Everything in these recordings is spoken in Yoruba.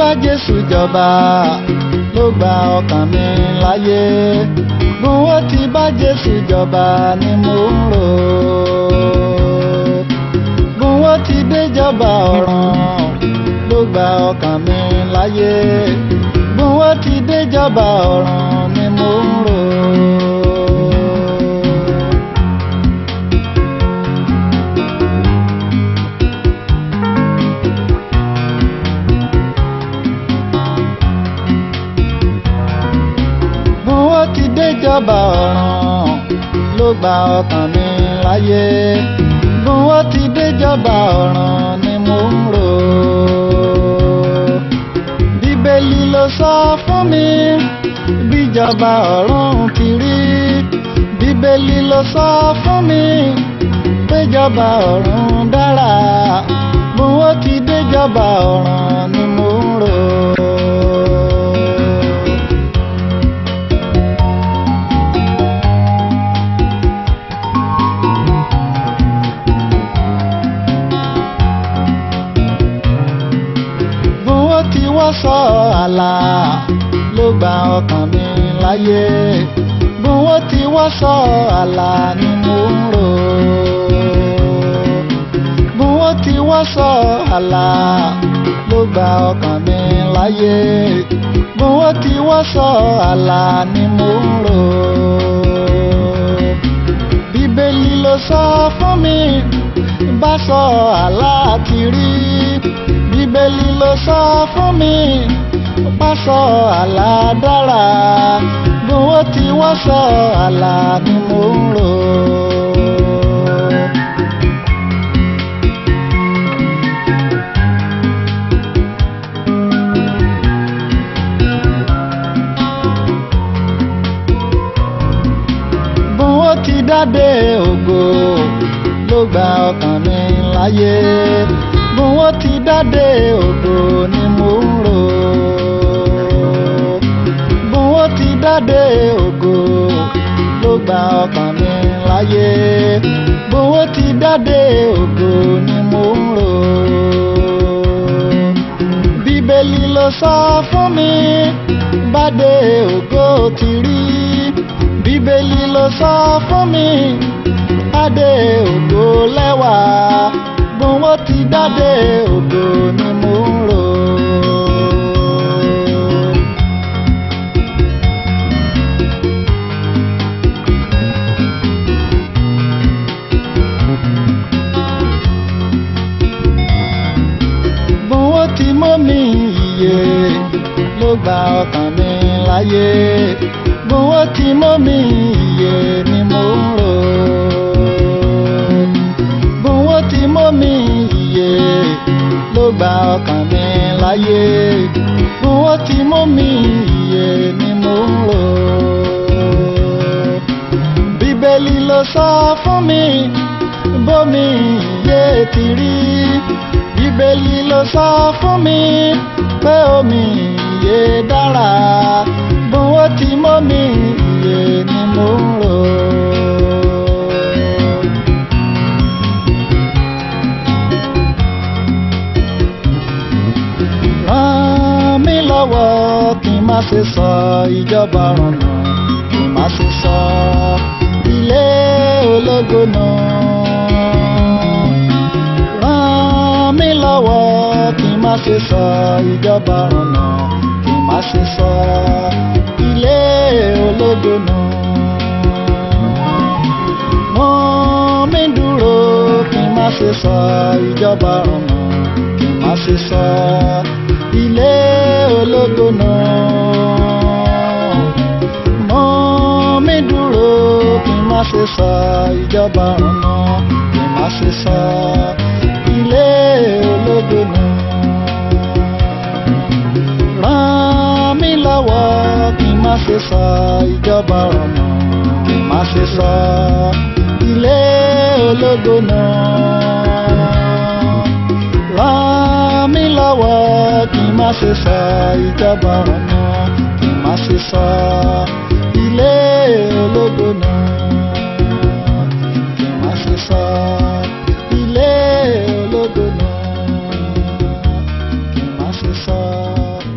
Jésù jọba ló gba ọkàn mi láyé bí wọ́n ti bá Jésù jọba ni mo ń rò bí wọ́n ti déjọba ọ̀run ló gba ọkàn mi láyé bí wọ́n ti déjọba ọ̀run ni mo ń rò. bí wọ́n ti déjọba ọ̀run ló gba ọkàn mi láyé bí wọ́n ti déjọba ọ̀run ni mo ń rò. bíbélì ló sọ fún mi bíjọba ọ̀run ti rí bíbélì ló sọ fún mi péjọba ọ̀run dára bí wọ́n ti déjọba ọ̀run ni mo ń rò. bí wọ́n ti wọ́ sọ àlà ló gba ọkàn mi láyé bí wọ́n ti wọ́ sọ àlà ni mo ń rò bí wọ́n ti wọ́ sọ àlà ló gba ọkàn mi láyé bí wọ́n ti wọ́ sọ àlà ni mo ń rò bíbélì ló sọ fún mi bá sọ àlá ti rí bíbélì ló sọ fún mi bá sọ àlá dára bí wọ́n ti wá sọ àlá ni mo ń rò. bí wọ́n ti dáde ògo ló gba ọkàn mi láyé bí wọ́n ti dáde ògo ni mo ń rò bí wọ́n ti dáde ògo ló gba ọkàn mi láyé bí wọ́n ti dáde ògo ni mo ń rò bíbélì ló sọ fún mi bádé ògo ti rí bíbélì ló sọ fún mi bádé ògo lẹ́wà bí wọ́n ti dádé ògo ni mo ń rò. bí wọ́n ti mọ́ mi iye ló gba ọkàn mi láyé bí wọ́n ti mọ́ mi iye ni mo ń rò bí wọ́n ti mọ́ mi iye ló gba ọkàn mi láyé bí wọ́n ti mọ́ mi iye ni mo ń rò bíbélì ló sọ fún mi bómi iye ti rí bíbélì ló sọ fún mi pé omi iye dára bí wọ́n ti mọ́ mi iye ni mo ń rò. ràn mí lọ́wọ́ kí n má ṣe sọ ìjọba rọ̀nà kí n má ṣe sọ ilé ológo náà. ràn mí lọ́wọ́ kí n má ṣe sọ ìjọba rọ̀nà kí n má ṣe sọ ilé ológo náà. mú mi dúró kí n má ṣe sọ ìjọba rọ̀nà kí n má ṣe sọ ilé ológo náà. mú mi dúró kí n má ṣe sọ ìjọba rọ̀nà kí n má ṣe sọ ilé ológo náà. ràn mí lọ́wọ́ kí n má ṣe sọ ìjọba rọ̀nà kí n má ṣe sọ ilé ológo náà. ràn mí lọ́wọ́ kí n má ṣe sọ ìjọba rọ̀nà kí n má ṣe sọ ilé ológo náà. kí n má ṣe sọ ilé ológo náà. kí n má ṣe sọ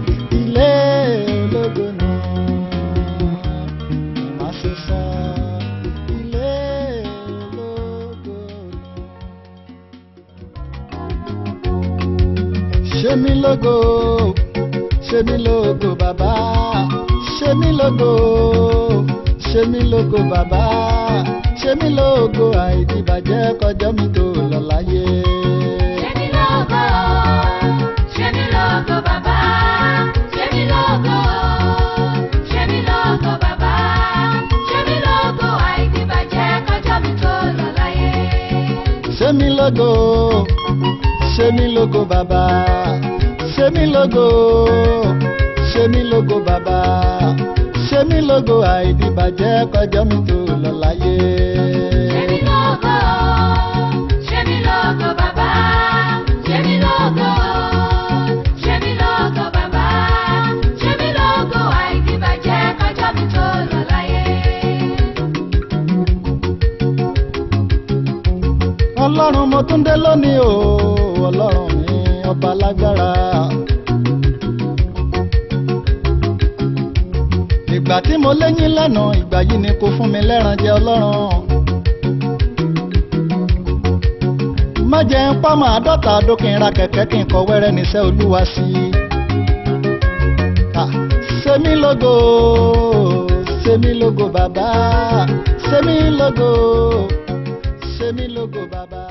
ṣe mí lógo ṣe mí lógo bàbá ṣe mí lógo ṣe mí lógo bàbá ṣe mí lógo àìdìbàjẹ́ kọjọ́ mi tó lọ láyé. Ṣé mi lógo, ṣé mi lógo bàbá, ṣé mi lógo, ṣé mi lógo bàbá, ṣé mi lógo àìdìbàjẹ́ kọjọ́ mi tó lọ láyé. ṣe mí lógo ṣe mí lógo bàbá ṣe mí lógo ṣe mí lógo bàbá ṣe mí lógo àìdìbàjẹ́ kọjọ́ mi tó lọ láyé. Ṣé mi lógo, ṣé mi lógo bàbá, ṣé mi lógo, ṣé mi lógo bàbá, ṣé mi lógo àìdìbàjẹ́ kọjọ́ mi tó lọ láyé. ọlọ́run mo tún dé lónìí o ọlọ́run mi ọba lágbára. ìgbà tí mo léyìn lánàá ìgbà yìí ni kò fún mi lẹ́ran jẹ ọlọ́run. má jẹ́ ń pàmò àádọ́ta ọdún kí n ra kẹ̀kẹ́ kí n kọ wẹ́rẹ́ níṣẹ́ olúwa sí i. Ah, ṣe mí lógo ṣe mí lógo bàbá ṣe mí lógo ṣe mí lógo bàbá.